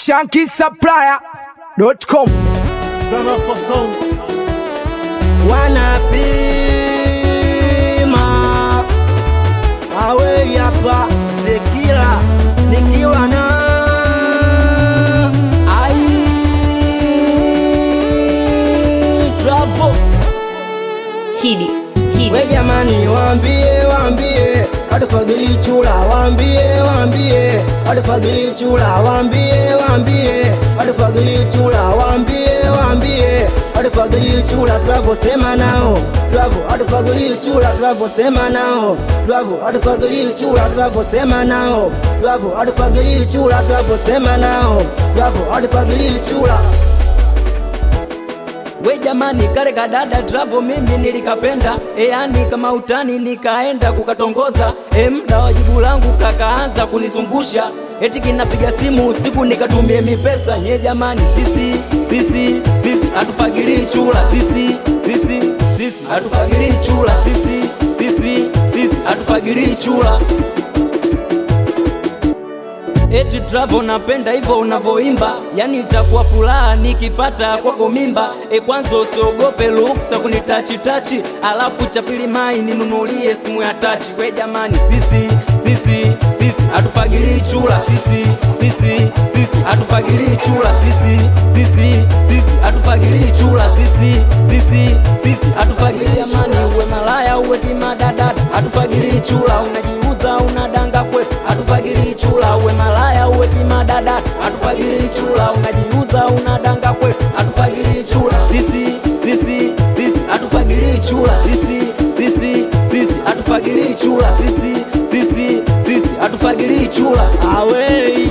shankisupplier.com Sana for sound. wanapima awe hapa Zekila nikiwa na ai trouble Kidi, Kidi, we jamani, waambie waambie atufagili chula, waambie waambie atufagili chula, waambie waambie atufagili chula, waambie waambie atufagili chula, tunavyosema nao tunavyo atufagili chula, tunavyosema nao tunavyo atufagili chula, tunavyosema nao tunavyo atufagili chula, tunavyosema nao tunavyo atufagili chula We jamani, kale kadada trapo mimi nilikapenda, e yani kama utani nikaenda kukatongoza, e mda wa jibu langu kakaanza kunizungusha, eti kinapiga simu usiku nikatumie mipesa. Nye jamani, sisi sisi sisi hatufagilii chula, sisi sisi sisi hatufagilii chula, sisi sisi sisi hatufagilii chula. Eti Travo napenda hivyo unavoimba, yani itakuwa furaha nikipata kwako mimba. E, kwanza usiogope ruksa kunitachi tachi, alafu cha pili mai ninunulie simu ya tachi. We jamani, sisi sisi sisi hatufagilii chula, sisi sisi sisi hatufagilii chula, sisi sisi sisi hatufagilii chula, sisi sisi sisi hatufagilii. Jamani, uwe malaya uwe kimadadada, hatufagilii chula, unajiuza unadanga kwetu, hatufagilii chula, uwe malaya uwe kimadada, hatufagilii chula, unajiuza unadanga kwetu, hatufagilii chula, sisi sisi sisi hatufagilii chula, sisi sisi sisi hatufagilii chula, sisi sisi sisi hatufagilii chula. awei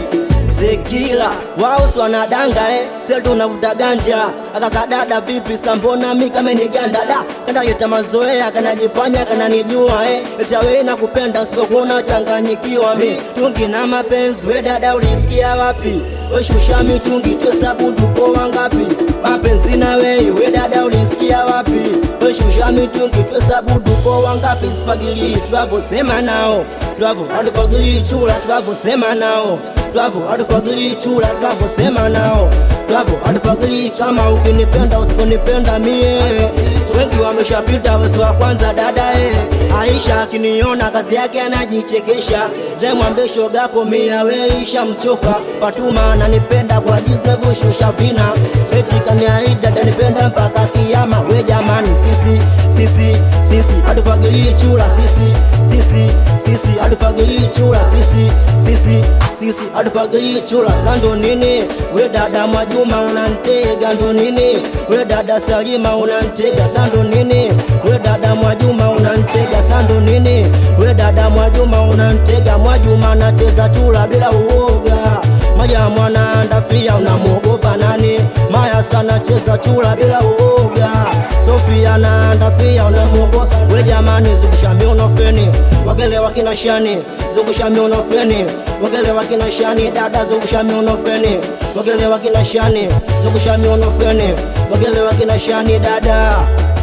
Zekila wao si wanadanga eh, sisi tunavuta ganja. Akakadada vipi sambona mi kama ni ganda da kanda leta mazoea kanajifanya kananijua eh, eti wewe nakupenda usipokuona changanyikiwa mi tungi na mapenzi we dada ulisikia wapi? We shusha mitungi tuhesabu tupo wangapi? Mapenzi na wewe we dada ulisikia wapi? We shusha mitungi tuhesabu tupo wangapi? Sifagili tunavyosema nao tunavyo hatufagili chula tunavyosema nao twavo hatufagili chula tunavyosema nao twavo hatufagili kama ukinipenda usiponipenda mie wengi wameshapita wesi wa kwanza dadae aisha akiniona kazi yake anajichekesha zemwambie shogako mia weisha mchoka fatuma ananipenda kwa jinsi navyoshusha vina eti kaniahidi atanipenda mpaka kiama we jamani sisi sisi sisi hatufagilii chula sisi sisi sisi hatufagilii chula sisi sisi sisi hatufagilii chula sando nini we dada Mwajuma unantega ndo nini we dada Salima unantega sando nini we dada Mwajuma unantega sando nini we dada Mwajuma unantega Mwajuma anacheza chula bila uoga Maya mwana andafia unamwogopa nani Maya sana cheza chula bila uoga Sofia na andafia unamwogopa we jamani zungusha miono feni wagele wakina shani zungusha miono feni wagele wakina shani dada zungusha miono feni wagele wakina shani zungusha miono feni wagele wakina shani dada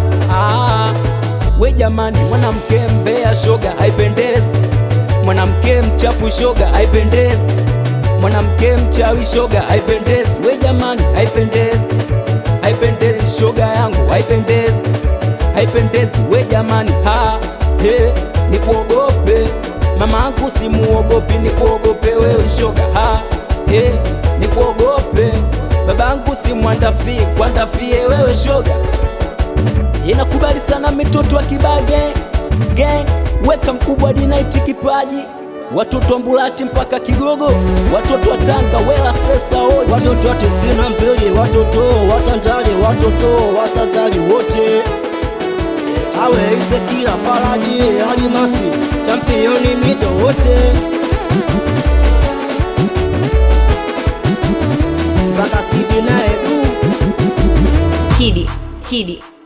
Ah, we jamani, mwanamke mbea shoga haipendezi, mwanamke mchafu shoga haipendezi, mwanamke mchawi shoga haipendezi. We jamani, haipendezi, haipendezi shoga yangu haipendezi, haipendezi. We jamani, ha he, nikuogope mama yangu, simuogopi, nikuogope wewe shoga, ha he, nikuogope babangu, simwandafie, kwandafie wewe shoga inakubali sana mitoto wa Kibage gang, weka mkubwa dinaiti kipaji, watoto wa Mbulati mpaka Kigogo, watoto wa Tanga wela sesa oji watoto wa tisini na mbili watoto watandale watoto wasazali wote awe Ezekiela Faraji Alimasi championi mito wote mpaka Kidi na Edu Kidi, Kidi,